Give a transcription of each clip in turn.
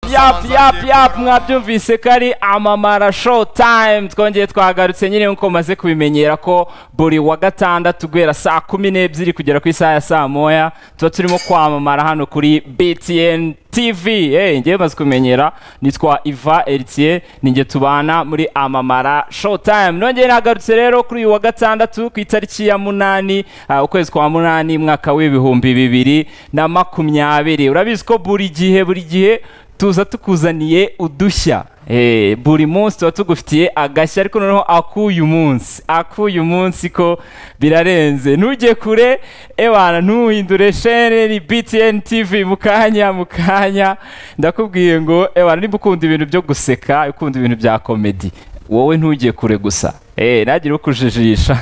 yap yap yap mwabyumvise ko ari amamara show time twongeye twagarutse nyine nk'uko maze kubimenyera ko buri wa gatandatu guhera saa kumi n'ebyiri kugera ku isaha ya saa moya tuba turimo kwamamara hano kuri btn tv eh ngewe maze kumenyera nitwa iva eritiye ninjye tubana muri amamara show time nongeye nagarutse rero kuri uyu wa gatandatu ku itariki ya munani ah, ukwezi kwa munani mwaka w'ibihumbi bibiri na makumyabiri urabizi ko buri gihe buri gihe tuza tukuzaniye udushya Eh, buri munsi tuba tugufitiye agashya ariko noneho akuyu munsi akuyu munsi ko birarenze ntujye kure ebana ntuhindure shene ni btn tv mu kanya mu kanya ndakubwiye ngo ebana niba ukunda ibintu byo guseka ukunda ibintu bya komedi wowe ntujye kure gusa eh ntagire ukujijisha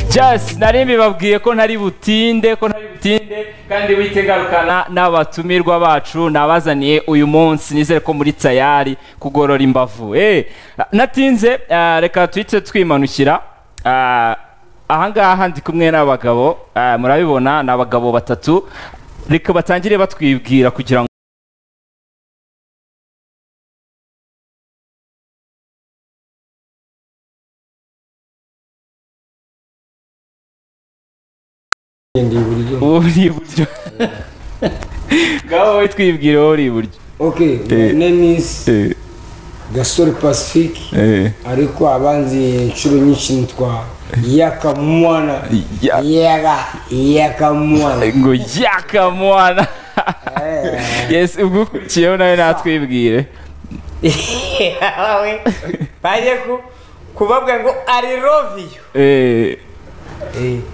just nari mbibabwiye ko ntari butinde ko ntari butinde kandi witegarukana n'abatumirwa bacu nabazaniye uyu munsi nizere ko muri tayari kugorora imbavu eh natinze ah, reka tuhite twimanukira Ah, ahangaha ndi kumwe n'abagabo ah, murabibona ni abagabo batatu reka batangire batwibwira kugira ngo Ndi iburyo. uwo uri iburyo ngaho wowe twibwire wowe uri iburyo Ok, my name is Gasore Pacifique ariko abanzi inshuro nyinshi nitwa Yakamwana. Ya- Yaga Yakamwana. ngo yakamwana yes ubwo ukurikiyeho nawe natwibwire Yawe baje ku kubabwira ngo ari roviyo Eh,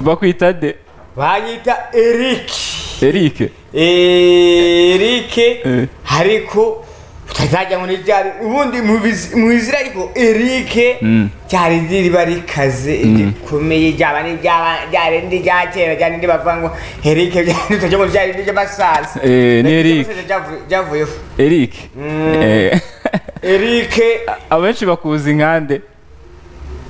bakwita de banyita erike eric erike Eh. ariko utazajya muri ryari ubundi mu biz- mu izina ariko erike ryari riba rikaze rikomeye ryaba n'iryaba- ryarindi rya kera ryarindi bavuga ngo erike byari utajya ngo byarindi ry'abasaza Eh, ni Ryarindi Eric. ry'abasaza ryavuye- ryavuyeho eric Eh, erike abenshi bakuzi nkande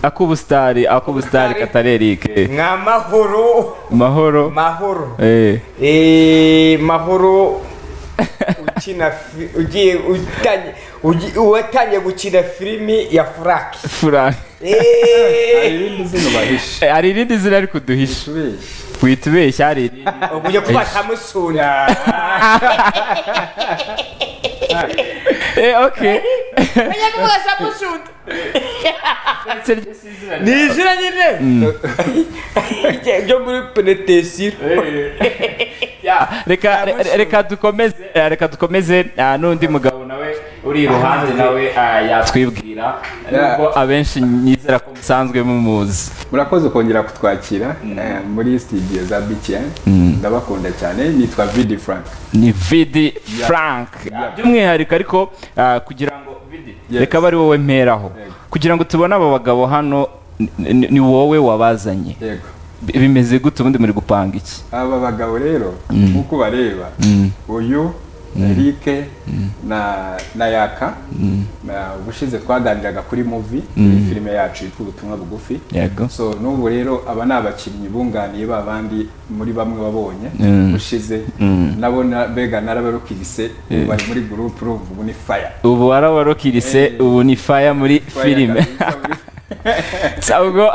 ak'ubusitari ak'ubusitari katari eric Eh, nka mahoro mahoro mahoro Eh, Eh, mahoro ukina fi- ugiye utanye ugi- uwatangiye gukina filimi ya Frank frank Eh, irindi zina bahishe Eh, hari irindi zina ari kuduhisha tubeshye wita ubeshya hari irindi ugiye kuba samusuna Eh, okay ugiye kuba samusuna ndetse ryo si izina ni izina nyine Ryo- ryo muri penetesiro Ya, reka re- reka dukomeze eh, reka dukomeze ah, n'undi mugabo nawe uri iruhande nawe ah, yatwibwira nubwo abenshi nyizera ko musanzwe mumuzi murakoze kongera kutwakira eh, muri studio za btn ndabakunda cyane nitwa vidi frank ni vidi frank Yeah. by'umwihariko ariko ah, kugira ngo vidi Yes. reka abe ari wowe mperaho Yego. kugira ngo tubone aba bagabo hano ni- ni ni wowe wabazanye yego Bi- bimeze gute ubundi muri gupanga iki aba bagabo rero nk'uko bareba uyu erike na na yaka na- ubushize twaganiraga kuri muvi filime yacu yitwa ubutumwa bugufi yego so n'ubu rero aba ni abakinnyi bunganiye ba bandi muri bamwe wabonye Mm. ushize nabo na- bega narabarukirisi bari muri gurupe urumva ubu ni faya ubu warawarokirise Eh. ubu ni faya muri filime Sa- ubwo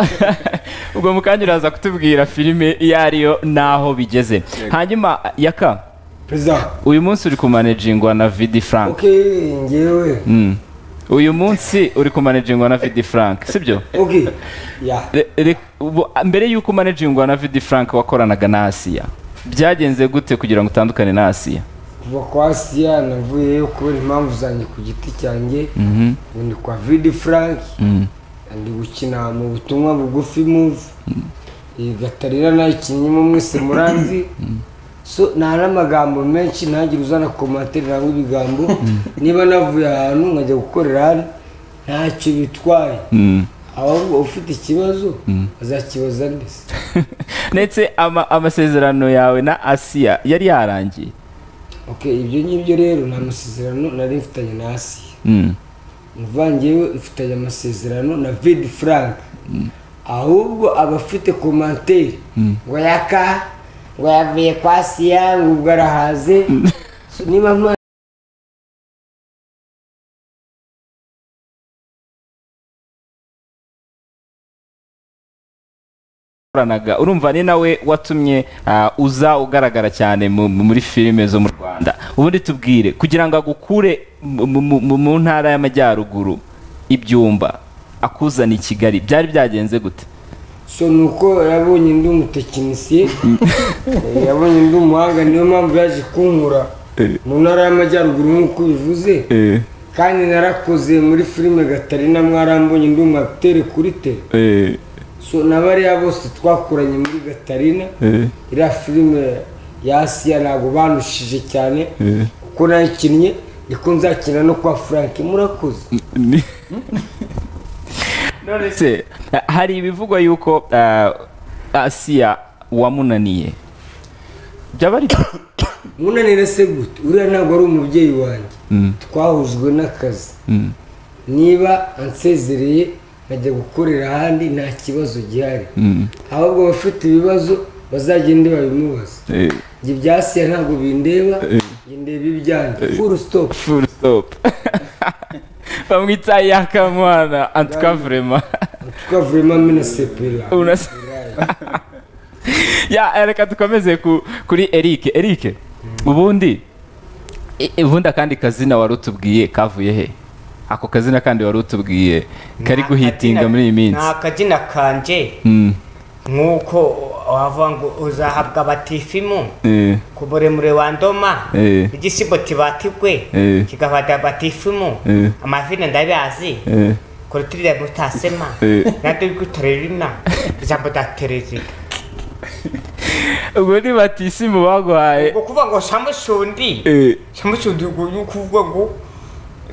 ubwo mukanya uraza kutubwira filime iyo ariyo n'aho bigeze hanyuma yaka Perezida. uyu munsi uri kumanejingwa na vidi frank Ok, njyewe. Mm. uyu munsi uri kumanejingwa na vidi frank sibyo Ok. Ya. Re- re- ubu- mbere y'uko umanejingwa na vidi frank wakoranaga na asiya byagenze gute kugira ngo utandukane na asiya Kuva kwa Asiya navuyeyo kubera impamvu zanjye ku giti cyanjye. Ubu ndi kwa Vidi Frank. Ndi gukina mu butumwa bugufi move. Iyi Gatarina nayikinnyemo mwese muranzi. So nta n'amagambo menshi ntagire uzana komanterera ngo ibigambo niba navuye ahantu nkajya gukorera hano ntacyo bitwaye ahubwo ufite ikibazo azakibaza ndetse ndetse ama- amasezerano yawe na asiya yari yarangiye ok ibyo ngibyo rero ni amasezerano nari mfitanye na asiya Mm. mvangewe mfitanye amasezerano na vidi frank ahubwo aba afite komantere ngo yaka ngo yavuye kwa asiya ngo ubwo arahaze So, niba mwa twakoranaga urumva ni nawe watumye ah, uza ugaragara cyane mu- mu- muri filime zo mu rwanda ubundi tubwire kugira ngo agukure mu- mu- mu- mu ntara y'amajyaruguru ibyumba akuzana i kigali byari byagenze gute so ni uko yabonye ndi umutekinisiye eh, yabonye ndi umuhanga niyo mpamvu yaje kunkura mu ntara y'amajyaruguru nk'uko bivuze kandi narakoze muri filime gatarina mwarambonye ndi umwapitere kuri tere so n'abariya bose twakoranye muri gatarina iriya filime ya asiya ntabwo banushije cyane kuko nayikinnye niko nzakina no kwa frank murakoze none se ah, hari ibivugwa yuko ah, asiya wamunaniye byaba ari munanira se gute uriya ntabwo ari umubyeyi wanjye twahujwe n'akazi niba ansezereye nkajya gukorera ahandi nta kibazo gihari ahubwo abafite ibibazo bazagende babimubaza ibyo byasiya ntabwo bindeba njye ndeba ibyanjye furu sitopu full stop bamwita yakamwana antuka vrema twavuyemo amena sepera Unasa- ya reka dukomeze ku, kuri eric eric ubundi i- ubundi akandi kazina wari utubwiye kavuye he ako kazina kandi wari utubwiye kari guhitinga muri iyi minsi ni akazina kanje Mm, nk'uko wavuga ngo uzahabwa batifimu eh, ku muremure wa ndoma Eh. igisigo tibatigwe Eh. kigafata batifimu Eh. amazina ndabizi eh, korotirira gutasema Eh. nabyo bigutorerina ijambo rya perezida ubwo ni batisi mu baguhaye ubwo kuvuga ngo samushundi Eh, samushundi ubwo ni ukuvuga ngo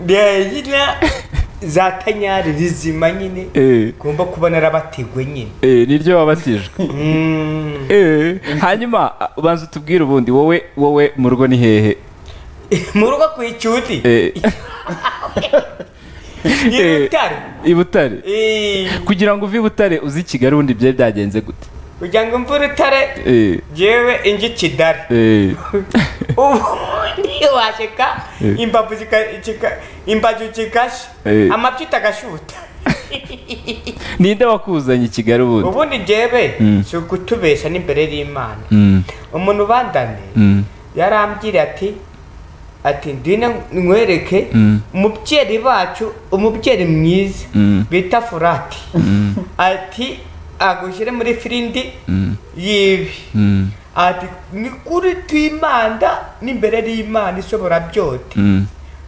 reyina za tanyari rizima nyine eh, ugomba kuba narabatigwe nyine eh, niryo wabatijwe Mm. Eh, hanyuma ah, ubanza utubwire ubundi wowe wowe mu rugo ni hehe mu rugo ku icyuti Eh, Eh. y'ibitare i butare Eh, kugira ngo uve i butare uzi i kigali ubundi byari byagenze gute kugira ngo mvure utare Eh, jewe ingi kidari eh, ubundi waseka Eh. imbavu zika- zika- imbavu zigashya Eh. amapyuta agashuta ninde wakuzanye i kigali ubundi ubundi jewe Mm. si ugutubesha n'imbere y'imana Mm, umuntu ubandane mm, yarambwira ati ati ndwina nkwereke Mm. umubyeyi bacu umubyeyi mwiza Mm. bita furati ati agushyire muri firindi yibi mm, ati ni kuri twimanda n'imbere y'imana ishobora byose mm.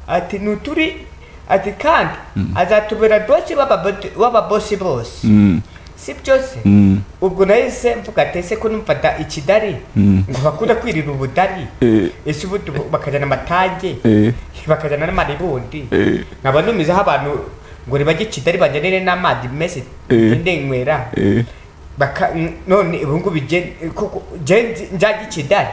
ati nuturi ati kandi azatubera dosi w'ababo- w'ababosi bose Mm, si byose mm, ubwo nahise mvuga ati ese ko numfata ikidari Mm. ngo bakunda kwirira ubudari eh, ese ubu tu- bakajyana amatage eh, bakajyana n'amaribundi eh, nkaba numizaho abantu ngo nibajye ikidari bajyanire n'amazi meza Eh. ngende nywera eh, baka n- none ubu ngubu je- kuko je nzi- njya ikidari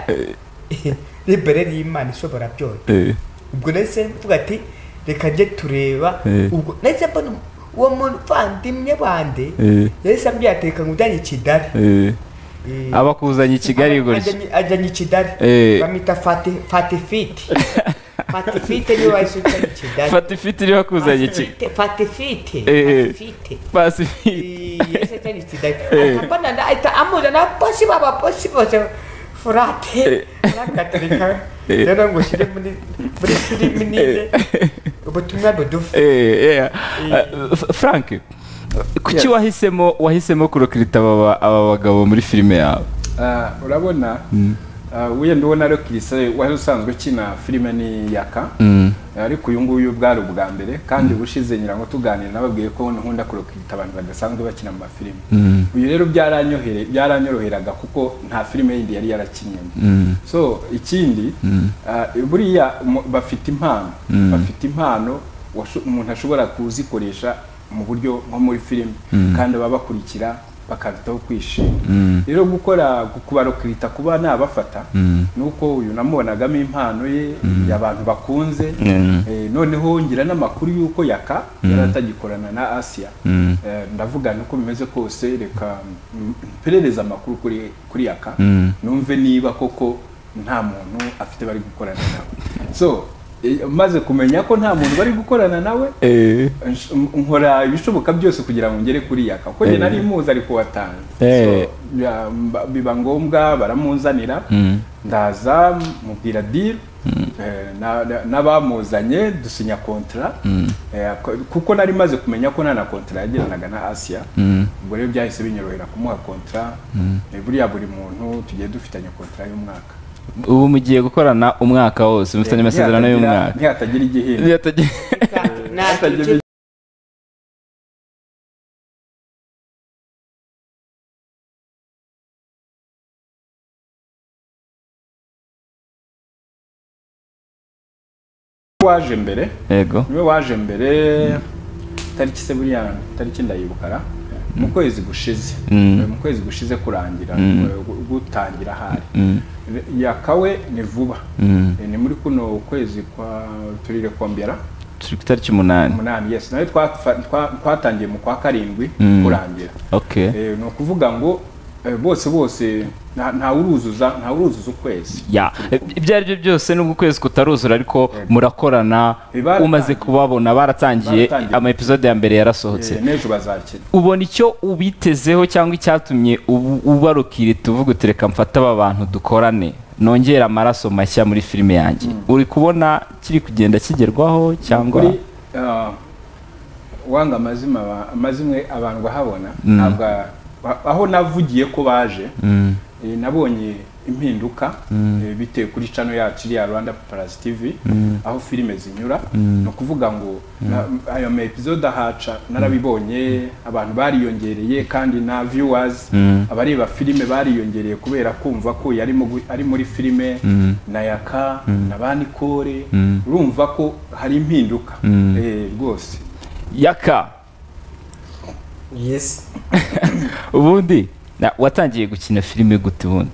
libere y'imana ishobora byose eh, ubwo nahise mvuga ati reka njye tureba Eh. ubwo nahise mbona uwo muvandimwe bande Eh. yahise ambwira ateka ngo ujyanye ikidari eh. Eh. abakuzanye i kigali gutya Ajanye- ajanye ikidari Eh. bamwita fati fatifiti fatifiti niwe wahise ujyanye ikidari fata ifite iriho akuzanye i kigali Fatifite, fatifite Eh. fatifite pasifite yese cyane ikidari Eh. akabana na ahita amuza na bosi baba bosi bose furate nagatereka Eh. rero ngo ushyire muri muri filimi ninde ubutumwa budufi Eh, eh, eh, F- frank kuki wahisemo wahisemo kurokirita aba aba bagabo muri filime yawe Ah, urabona ah, wenda ubona ari kirisiye wari usanzwe ukina filime ni yaka ariko uyu nguyu bwari ubwa mbere kandi ubushize nyirango tuganira nababwiye ko nkunda kurokita abantu badasanzwe bakina mu mafilime uyu rero byaranyorohera byaranyoroheraga kuko nta filime yindi yari yarakinyemo so ikindi ah, buriya mu- bafite impano bafite impano washo- umuntu ashobora kuzikoresha mu buryo nko muri filime kandi baba bakurikira bakarutaho kwishima rero gukora kubarokirita kuba nabafata nuko uyu namubonagamo impano ye abantu bakunze Eh, noneho ngira n'amakuru y'uko yaka yari atagikorana na asiya Eh, ndavuga nuko bimeze kose reka mm, mperereze amakuru kuri kuri yaka numve niba koko nta muntu afite bari gukorana nawe so eh, maze kumenya ko nta muntu bari gukorana nawe Eh. nsh- m- nkora ibishoboka byose kugira ngo ngere kuri yaka kuko njye Eh. nari muzi ariko watanga Eh. So, ya- mba- biba ngombwa baramuzanira ndaza mubwira diri n'abamuzanye dusinya kontara Eh, ko- kuko nari maze kumenya ko nta na kontara yagiranaga na asiya ubwo rero byahise binyorohera kumuha kontara Eh, buriya buri muntu tugiye dufitanye kontara y'umwaka ubu mugiye gukorana umwaka wose mufitanye amasezerano Ntihatagira- y'umwaka ntihatagira igihembo ntabwo waje mbere yego niwe waje mbere tariki se buriya tariki ndayibukara mu kwezi gushize mu kwezi gushize kurangira gu- gutangira hari yakawe ni vuba Eh, ni muri kuno kwezi kwa turire kombera turi ku itariki umunani umunani yes nawe twafa- twa- twatangiye mu kwa karindwi kurangira okay Eh, ni ukuvuga ngo eh, bose bose nta- ntawuruzuza ntawuruzuza ukwezi ya ibyo ari byo byose nubwo ukwezi kutaruzura ariko murakorana Baratangiye. umaze kubabona baratangiye Baratangiye. ama episode ya mbere yarasohotse Eh, n'ejo bazakina ubona icyo ubitezeho cyangwa icyatumye ubu- ubarukira tuvuga uti reka mfate aba bantu dukorane nongera amaraso mashya muri filime yanjye uri kubona kiri kugenda kigerwaho cyangwa kuri ah, wanga amazima aba- amazimwe abantu bahabona ntabwo a- aho navugiye ko baje eh, nabonye impinduka eh, bitewe kuri cano yacu iriya rwanda paparazzi tv aho filime zinyura ni ukuvuga ngo na- ayo ma episode ahaca narabibonye abantu bariyongereye kandi na viewers abareba filime bariyongereye kubera kumva ko yari mu gu- ari muri filime na yaka na banikore urumva ko hari impinduka eh, rwose yaka yesi ubundi na- watangiye gukina filime gute ubundi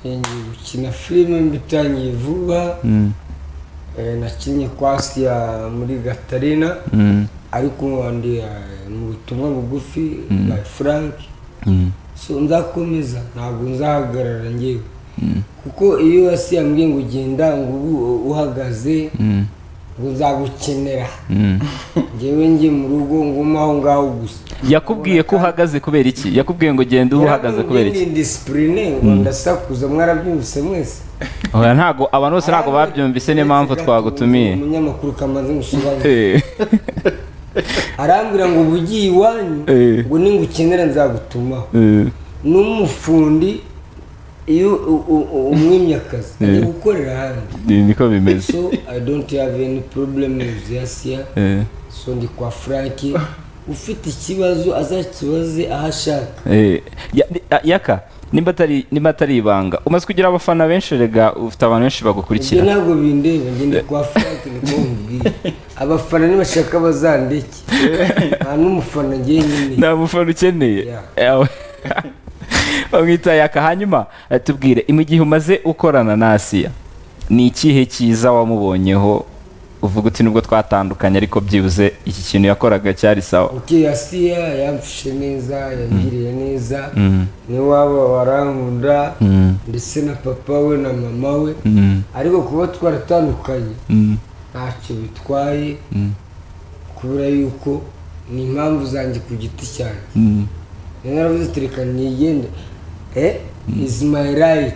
ngiye gukina filime mbitangiye vuba Eh, nakinnye kwa siya muri gatarina ariko ndi eh, mu butumwa bugufi bwa frank so nzakomeza ntabwo nzahagarara ngewe kuko iyo wasi yambwiye ngo genda ngo ubu uhagaze ngo nzagukenera ngewe njye mu rugo nguma aho ngaho gusa yakubwiye ko uhagaze kubera iki yakubwiye ngo genda uba uhagaze kubera iki ni disipurine ngo ndasakuza mwarabyumvise mwese oya ntago abantu bose ntago babyumvise niyo mpamvu twagutumiye umunyamakuru kamaze gusobanura Eh, arambwira ngo uba ugiye iwanyu Eh. ngo ningukenera nzagutumaho eh, n'umufundi iyo u- u- u- umwimye akazi ajya gukorera hanze ni- niko bimeze so i don't have any problem with yasiya Eh, so ndi kwa frank ufite ikibazo azakibaze aho ashaka eh, ya- ni- a- yaka nimba atari nimba atari ibanga umaze kugira abafana benshi rega ufite abantu benshi ibyo bagukurikira ntabwo bindeba ngenda kwa frank niko mubwira abafana nibashaka bazandeke nta n'umufana ngenyine nta mufana ukeneye Yeah. Yawe. bamwita yaka hanyuma eh, tubwire mu gihe umaze ukorana na asiya ni ikihe cyiza wamubonyeho uvuga uti nubwo twatandukanye ariko byibuze iki kintu yakoraga cyari sawa uke yasiya yamfishe neza yangiriye neza n'iwabo barankunda ndetse na papa we na mama we ariko kuba twaratandukanye ntacyo bitwaye kubera yuko ni impamvu zanjye ku giti cyanjye rero naravuze ati reka nigende eh is my right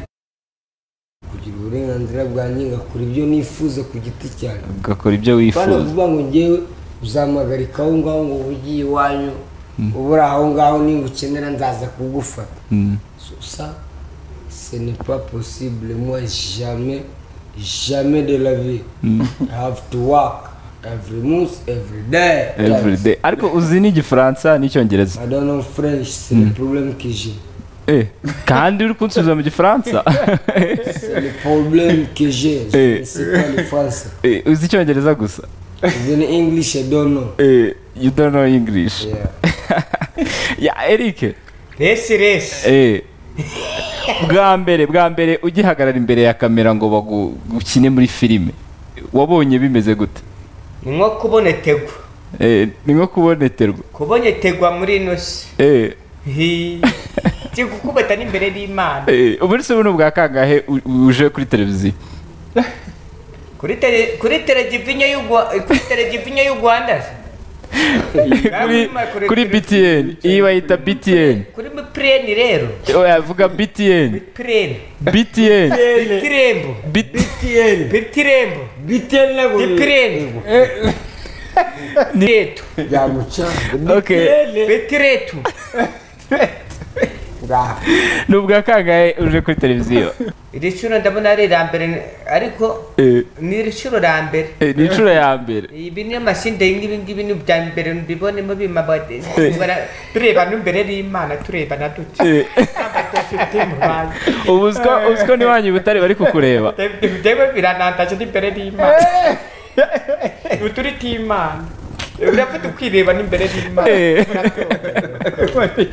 kugira uburenganzira bwanjye ngakora ibyo nifuza ku giti cyanjye ugakora ibyo bano wifuza vuba ngo ngewe uzamagarika aho ngaho ngo ugiye iwanyu ubura aho ngaho niba ukenera nzaza kugufata So, ça ce n'est pas possible moi jamais jamais de la vie i have to work every month every day every day ariko uzi n'igifaransa n'icyongereza i don't know french c'est le problème que j'ai Eh, kandi uri kunsubiza mu gifaransa c'est le problème que j'ai je ne sais pas le français Eh, uzi icyongereza gusa even english i don't know Eh, you don't know english yeah ya eric resi resi Eh, bwa mbere bwa mbere ugihagarara imbere ya kamera ngo bagukine muri filime wabonye bimeze gute ni nko kubonetegwa Eh, ni nko kuboneterwa kubonetegwa muri ino si Eh, si gukubita n'imbere y'imana eh, ubu ni se buno bwa kangahe u- uje kuri televiziyo kuri tele kuri telegivinyo y'u Rwa- kuri telegivinyo y'u Rwanda se? kuri kuri btn iyi bayita btn kuri plane rero oya vuga btn plane btn bitirembo Bit- bitirembo biteri nabo bitirembo biretu byamuca okay bitiretu ngaha ni ubwa kangahe uje kuri televiziyo iri shuro ndabona ari ira mbere ariko Eh, ni iri shuro ra mbere eh, ni inshuro ya mbere ibi ni amashinde nk'ibi ngibi ni ibya mbere mbibonemo bimabade tureba n'imbere y'imana tureba na dute Eh, Ntabwo dufite umuhanzi. ubu uziko- uziko n'iwanyu i butare bari kukureba ibyo biranandaje n'imbere y'imana ubu turi timana urafite ukwireba n'imbere y'imana Eh.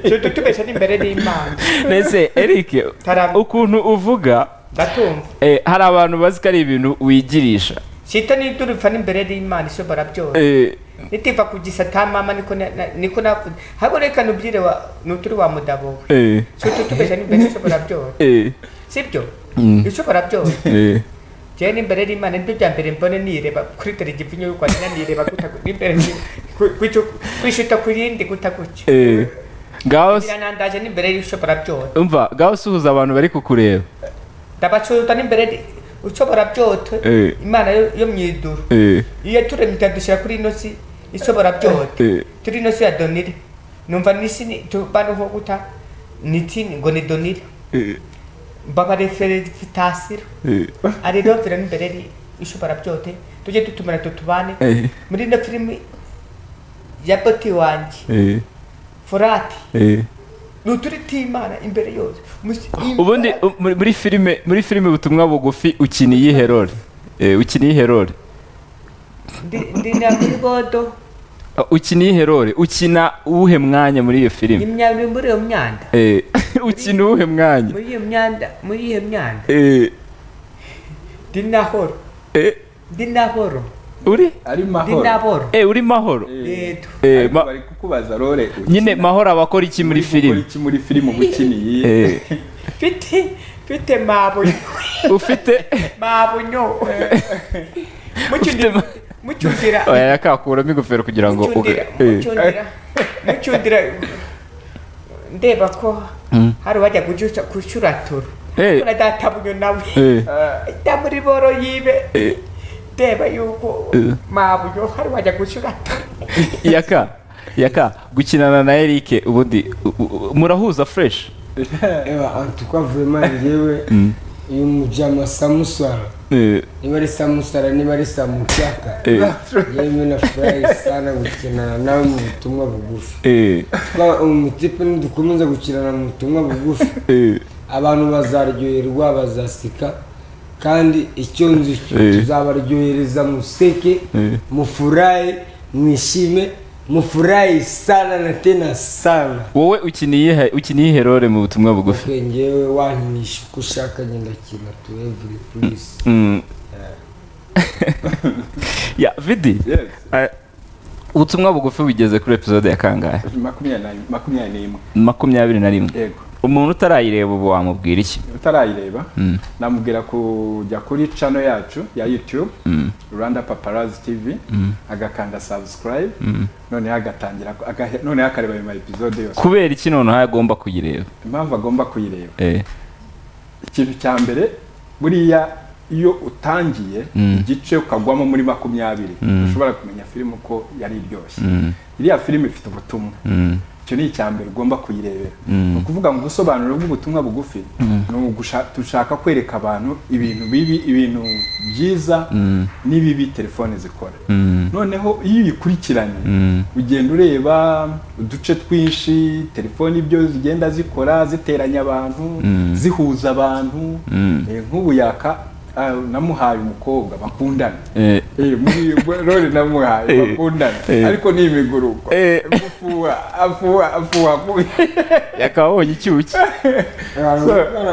tujya tubeshya n'imbere y'imana mbese eric Taram- ukuntu uvuga ndatumva eh, hari abantu bazi ko ari ibintu wigirisha shita niturufa n'imbere y'imana ishobora byose Eh, nitiva ku gisata mama niko na- na- niko navuze ahubwo reka nubyire wa nuturi wa mudabo we eh, tujya tubeshya n'imbere ishobora byose eh, sibyo Mm. ishobora byose eh. jewe n'imbere y'imana nibyo bya mbere mbone nireba kuri telegivinyo y'u rwanda nanireba guta gu- n'imbere ni- ku- kwicyo- kwishuta ku yindi guta gutyo Eh, ngaho si- biranandaje n'imbere y'ushobora byose umva ngaho suhuza abantu bari kukureba ndabacuruta n'imbere y'I- ushobora byose Eh. imana yo yo mu iduru Eh, iyo turemye itadushyira kuri ino si ishobora Eh. byose turi ino si ya donire numva n'isi ni- tubana nko guta niti ngo ni donire eh, mbabareferefitasiro eh. ari ino filime imbere yari ishobora byose tujye dutumira tutubane Eh. muri ino filimi ya boti wanjye Eh, forati eh. ni uturi timana imbere yose Musi- im- ubundi u- muri- muri filime muri filime ubutumwa bugufi ukina iyihe role Eh, ukina iyihe role ndi- ndi na muri bodo Ah, ukina iyihe role ukina uwuhe mwanya muri iyo filime imyanda muri iyo myanda Eh, ukina uwuhe mwanya muri iyo myanda muri iyo myanda Eh, ndi nahoro eh, ndi nahoro uri ari ndi mahoro naboro Eh, uri mahoro Yego. Eh, Ariko ma- bari kukubaza role nyine ukina. mahoro aba akora iki muri Uri gukora filime iki muri filime uba ukiniye Eh, mfite mfite mabonyo ufite mabonyo mucyundira mucyundira oya yakakuramo ingofero kugira ngo mucyundira Eh, mucyundira mucyundira ndeba ko hari uwajya kucyusa kucyuratura Eh. na databunyo nawe Eh. ajya muri boro yibe ndeba yuko Eh. mabunyo hari uwajya kucyuratura yaka yaka gukinana na eric ubundi u- u- murahuza fresh reba antuka vema njyewe uyu mujama samusara Eh, niba ari samusara niba ari samucyaka eh, yewe nafurahi sana gukinana nawe mu butumwa bugufi eh, twa umutipe nidukomeza gukinana mu butumwa bugufi eh, abantu bazaryoherwa bazasika kandi icyo nzi cyo Eh. tuzabaryohereza museke Eh. mufurahi mwishime mufurahi sana na tena sana wowe ukina iyihe ukina iyihe role mu butumwa bugufi Okay, njyewe wankinisha uko ushaka ngenda kina to every place Mm. ya vidi Yes. eh, ubutumwa bugufi bugeze kuri episode ya kangahe makumyabiri na- makumyabiri n'imwe makumyabiri na rimwe yego umuntu utarayireba ubu wamubwira iki utarayireba namubwira kujya kuri channel yacu ya youtube rwanda paparazzi tv agakanda subscribe noneho agatangira aga- noneho akareba ayo ma episode yose kubera iki noneho agomba kuyireba impamvu agomba kuyireba Eh, ikintu cya mbere buriya iyo utangiye igice ukagwamo muri makumyabiri ushobora kumenya filime uko yari iryoshye iriya filime ifite ubutumwa icyo ni icya mbere ugomba kuyirebera ni ukuvuga ngo ubusobanuro bw'ubutumwa bugufi ni ugusha- dushaka kwereka abantu ibintu bibi ibintu byiza n'ibibi telefone zikora noneho iyo uyikurikiranye ugenda ureba uduce twinshi telefone ibyo zigenda zikora ziteranya abantu zihuza abantu Eh, nk'ubu yaka ah, namuhaye umukobwa bakundana eh, Eh, muri role namuhaye bakundana ariko ni imiguruko Eh. gufuha afuha afuha afuha yakabonye icyuki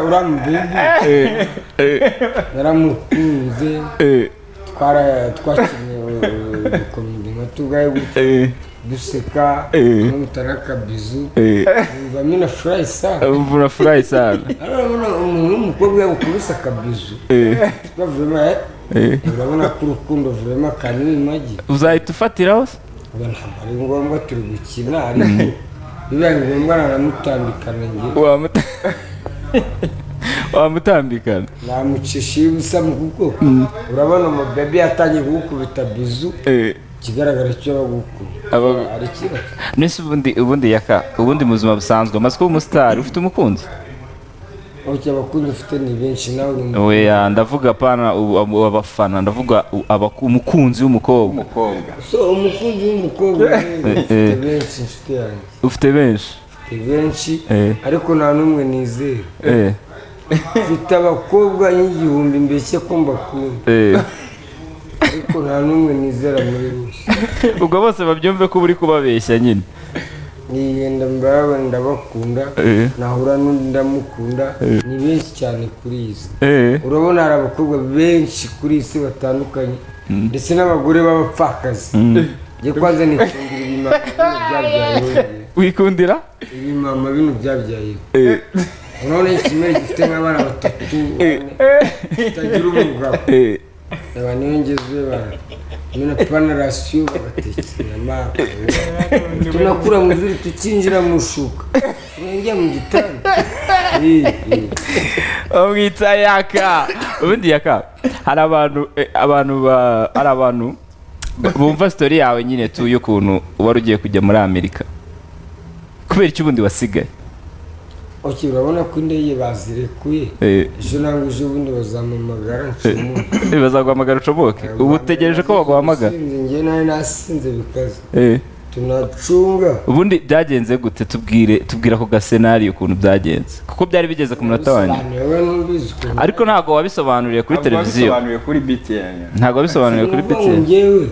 uramubebe Eh, eh, naramukunze eh, twara twakinnye udukomedi nka tugaye gutya eh, duseka Eh. n'umutara akabizu eh. numva mina furayi sana Ubu urafurahi sana urabona umuntu w'umukobwa yakubise akabizu twavuyemo Eh. urabona ko urukundo vurema akantu imagi uzahita ufatiraho se uba ntabwo ari ngombwa turi gukina ariko bibaye ngombwa naramutambikana njye wamuta wamutambikana namucisha iyo ubusa mu kuboko urabona umubebi yatangiye kugukubita bizu Eh. ikigaragara cyo bagukubita Aba- hari ikibazo nese ubundi ubundi yaka ubundi mu buzima busanzwe amaze kuba umusitari ufite umukunzi oke abakunzi ufite ni benshi nawe uri- oya ndavuga pana ubu- abo- abafana ndavuga u- abaku- umukunzi w'umukobwa umukobwa so umukunzi w'umukobwa rero ufite benshi inshuti yanjye ufite benshi ufite benshi Eh. ariko nta n'umwe nizera Eh, mfite abakobwa y'igihumbi mbese ko mbakunda eh. ariko nta n'umwe nizera muri bose ubwo bose babyumve ko uba uri kubabeshya nyine nigenda mbaba ndabakunda Eh. nahura n'undi ndamukunda ni benshi cyane kuri iyi si Eh, urabona hari abakobwa benshi kuri iyi si batandukanye ndetse n'abagore b'abapfakazi njye kwanza nikundira ibimama bino byabyayeho njye. wikundira ibimama bino byabyayeho Eh, urabona ikimera gifite nk'abana batatu kitagira umugabo eh. aba niyo ngeze bara nyine panarasiyo bagatekera amazi tunakura mu zuri tukinjira mu shuka turengera mu gitanda Eh, eh. bamwita yaka ubundi yaka hari abantu eh, abantu ba- hari abantu bumva sitori yawe nyine tu y'ukuntu wari ugiye kujya muri amerika kubera iki ubundi wasigaye ok urabona ko indege bazirekuye Eh, ejo nangwa ejo bundi bazampamagara nshimuye eh, bazaguhamagara ucomoke ubu utegereje ko baguhamagara sinze njye nawe nasinze bikaze Eh, tunacunga ubundi byagenze gute tubwire tubwira ko gasenariyo ukuntu byagenze kuko byari bigeze ku munota wanjye bisobanura n'ubizi ukuntu ariko ntabwo wabisobanuriye kuri Ntabwo televiziyo wabisobanuriye kuri btn ntabwo wabisobanuriye kuri Numva ngo peti njyewe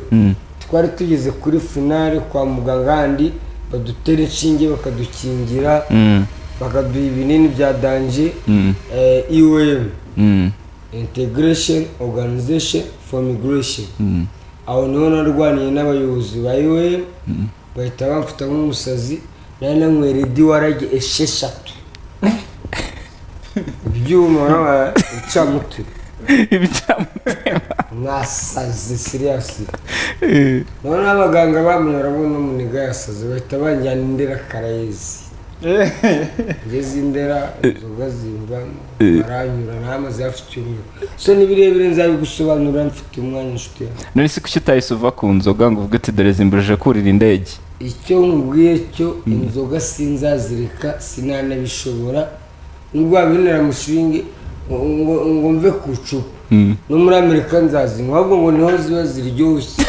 twari tugeze kuri finale kwa muganga handi badutera inshinge bakadukingira bakaduha ibinini bya danje iwm integration organization for migration aho niho narwaniye n'abayobozi ba iwm bahita bamfata nk'umusazi nari nanywera idiwarage esheshatu ibyuma urabona, incamutwe mwasaze siriyasi noneho abaganga bamwe barabona umuniga yasaze bahita banjyana indera karayezi ngeze indera inzoga zimva baranyura namaze hafi icyumweru so ni birebire nzabigusobanurira mfite umwanya inshuti yawe none se kuki utahise uva ku nzoga ngo uvuge uti dore zimbujije kurira indege icyo nkubwiye cyo inzoga sinzazireka sinanabishobora n'ubwo wabinera mushinge ngo ngo mve ku icupa no muri amerika nzazinywa ahubwo ngo niho ziba ziryoshye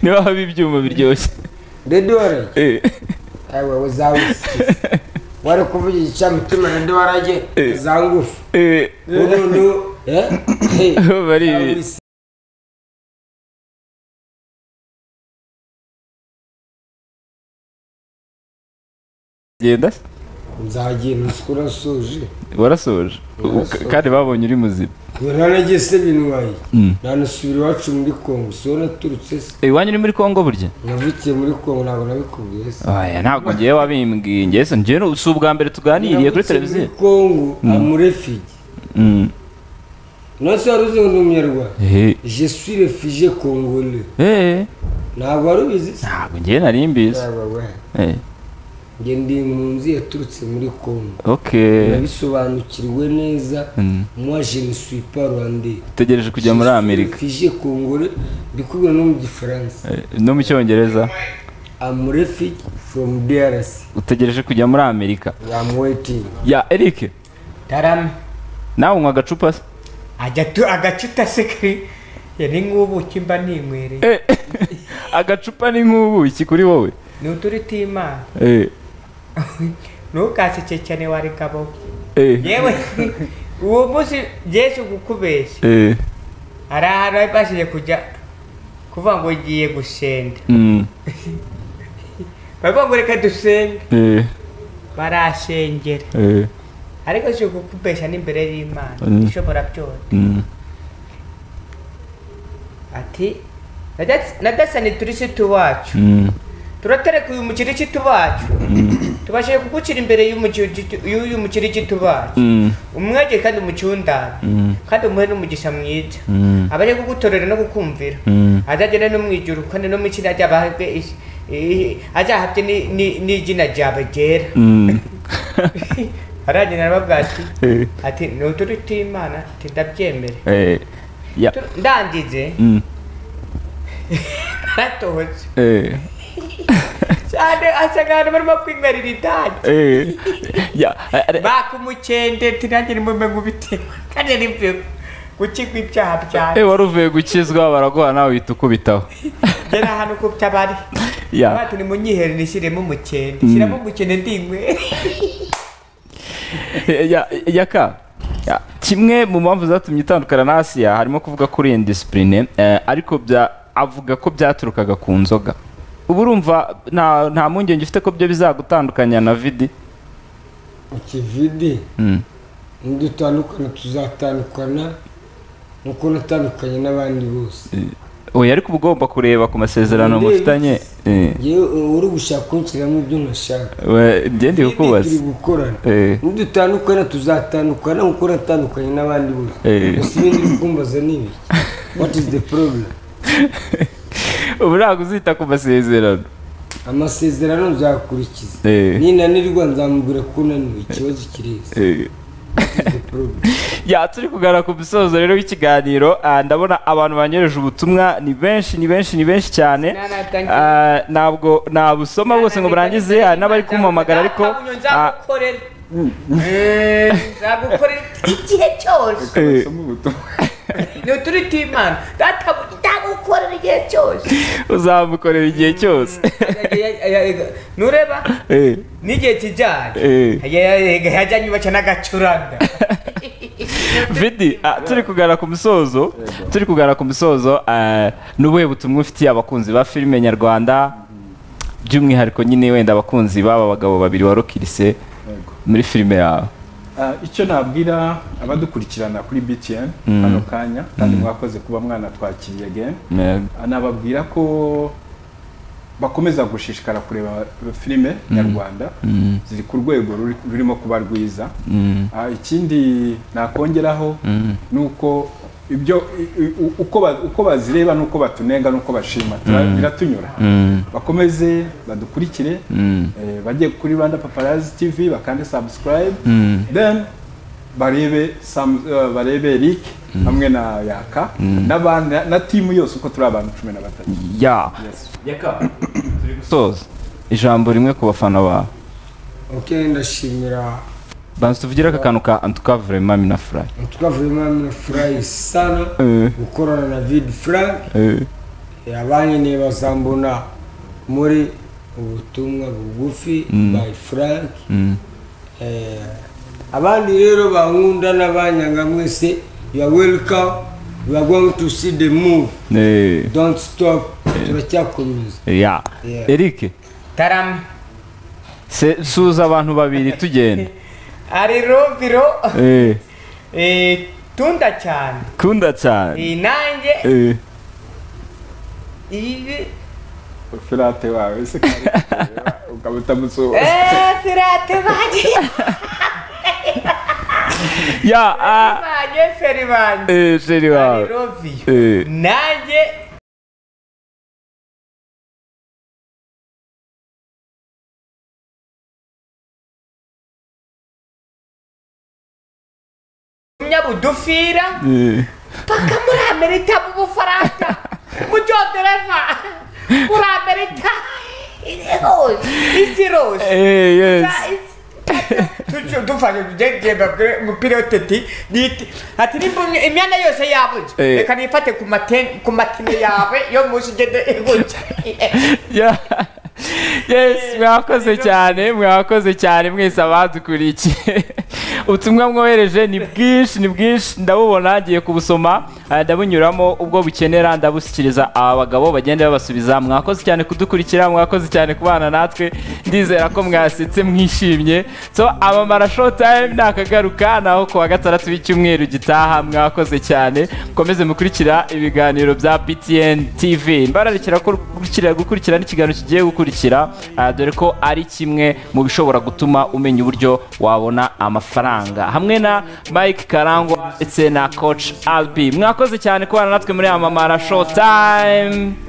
niba haba ibyuma biryoshye redorage Eh, ayiwe uzawusikiza wari kuvuga igicamutima na ndewarage za ngufu eh, burundu eh, eh, bari ibi. uzawusikiza. genda se. nzagenda usikura nsoje warasoje Warasoje. U- kandi babonye uri muzima ngo ntanagiye se binuwaye nanasubira iwacu muri kongo siho naturutse se iwanyu uri muri congo burya navukiye muri kongo ntabwo nabikubwiye se oya ntabwo ngewe wabimbwiye ngewe se njyewe si ubwa mbere tuganiriye kuri Navukiye muri televiziyo kongo amurefigi Mm. nose wari uzi ngo ni umunyarwanda Eh, je suis refugee congolais eh, ntabwo wari ubizi se ntabwo ngewe nari mbizi Yaba we. Eh, Nge ndi impunzi yaturutse muri kongo ok nabisobanukirwe neza moi je ne suis pas rwandais utegereje kujya muri amerika fije kongore ndikubwira no mu gifaransa Eh, no mu cyongereza am refugee from DRC utegereje kujya muri amerika I'm waiting ya eric tarame nawe unywa agacupa se ajya tu agacuta se kari yari nk'ubuki mba ninywereye Eh, agacupa ni nk'ubuki kuri wowe ni uturi timana Eh, ntukaseke cyane wari gabo eh, yewe uwo munsi yesu kukubeshya eh, hari ahantu wabashije kujya kuvuga ngo ugiye gusenga mm, baravuga ngo reka dusenge eh, barashengera eh, ariko si ukukubeshya n'imbere y'imana Mm. ishobora byose mm, ati "Nadats- nadasani turisiti wacu mm, turatereka uyu mukirikiti wacu tubashije kugushyira imbere y'uyu mukiri gitubaye umwege kandi umucundane kandi umuhe n'umugisha mwiza abaje kugutorera no kukumvira azagenda no mu ijuru kandi no mu izina ry'abahabwe isi- i- azahabwe ni- ni- n'izina ryawe ryera aragenda arababwira ati Eh. ati ni uturi tw'imana ati ndabyemere Eh, ya Tu- ndangije Mm, natoze eh, cyane asaga abantu barimo kwinywera itabi eh, ya eh, eh, baka umukende tirange nimume ngubitewe kandi nibyo gukigwa ibyaha byanjye eh, wari uvuye gukizwa baraguha nawe uhita ukubitaho gera hano ku by'abari Ya. bati nimunyihere nishyiremo umukende shyiramo umukende ndinywere Eh, ya- yaka ya, kimwe mu mpamvu zatumye itandukana na asiya harimo kuvuga kuri iyi disipurine ariko bya avuga ko byaturukaga ku nzoga ubu urumva nta nta mpungenge ufite ko byo bizagutandukanya na vidi ikividi Mm. nidutandukana tuzatandukana nuko natandukanye n'abandi bose oya ariko uba ugomba kureba ku masezerano Ndebe mufitanye Eh, yewe uri gushaka kunshyiramo ibyo ntashaka we- ngendeye kukubaza turi gukorana Eh. nidutandukana tuzatandukana kuko natandukanye n'abandi bose Eh. gusa ibindi uri kumbaza ni ibiki what is the problem ubu ntabwo uzita ku masezerano amasezerano nzakurikiza Eh. ninanirwa nzamubwira ko unaniwe ikibazo kirezi Eh. What is the problem? ya turi kugarura ku musozo rero w'ikiganiro ah, ndabona abantu banyoreje ubutumwa ni benshi ni benshi ni benshi cyane Nana, thank you. Ah, ntabwo nabusoma bose ngo murangize hari n'abari kumpamagara ariko ah, nzagukorera Eh, nzagukorera igihe cyose eh, Usoma ubutumwa. ni uturi tw'imana databuja nzagukorera igihe cyose uzamukorera igihe cyose nureba Eh, n'igihe kijyanye Eh. yajyanye ubaca n'agacuranga vidi ah, turi kugarura ku musozo turi kugarura ku musozo ah, ni ubuhe butumwa ufitiye abakunzi ba filime nyarwanda by'umwihariko nyine wenda abakunzi b'aba bagabo babiri warokirise Yego. muri filime yawe Ah, icyo nabwira abadukurikirana kuri btn hano kanya kandi mwakoze kuba mwana twakiriye again Yego. Ah, nababwira ko bakomeza gushishikara kureba filime nyarwanda ziri ku rwego ruri- rurimo kuba rwiza Ah, ikindi nakongeraho ni uko ibyo i- i- u- uko ba- uko bazireba n'uko batunenga n'uko bashima tura- biratunyura bakomeze badukurikire eh, bajye kuri rwanda paparazi tv bakande subscribe then barebe Sam- eh, barebe Rick hamwe na Yaka n'abandi na timu yose uko turi abantu cumi na batatu ya Yes. yaka turi gusoza ijambo rimwe ku bafana bawe ok ndashimira banza tuvugira aka kantu ka antuka vrema mina furayi twavuyemo na furayi sana Eh. gukorana na vidi frank abanyeneye bazambona muri ubutumwa bugufi by frank Eh, abandi rero bankunda n'abanyanga mwese you are welcome you are going to see the move don't stop turacyakomeza ya Yeah. erike tarame se- suza abantu babiri tugenda ari roviro Eh, eh, tunda cyane kunda cyane Eh, nanjye Eh, ibi Filate wawe se kandi ukaba utamusuhuza Eh, firate bagiye ya ah, banye feri banje eh, sheri ari wawe roviro Eh. nanjye nyabudufira Eh, paka muri amerika mu bufaransa mu cyongereza muri amerika irose isi rose eh, yes dufashe tugendemba mupilote ti niti ati nimba imyenda yose yabuze Eh. reka nifate ku maten- ku matine yawe yo munsi igende ibuze ya yes mwakoze cyane mwakoze cyane mwese abadukurikiye ubutumwa mwohereje ni bwinshi ni bwinshi ndabubona ngiye kubusoma eh, ndabunyuramo ubwo bukenera ndabushyikiriza aba bagabo bagenda babasubiza mwakoze cyane kudukurikira mwakoze cyane kubana natwe ndizera ko mwasetse mwishimye so amamara show time nakagaruka naho ku wa gatandatu w'icyumweru gitaha mwakoze cyane mukomeze mukurikira ibiganiro bya btn tv mbararikira gukurikira gukurikira n'ikiganiro kigiye gukurikira gukurikira ah, dore ko ari kimwe mu bishobora gutuma umenya uburyo wabona amafaranga hamwe na mike karangwa ndetse na coach albi mwakoze cyane kubana natwe muri amamara show time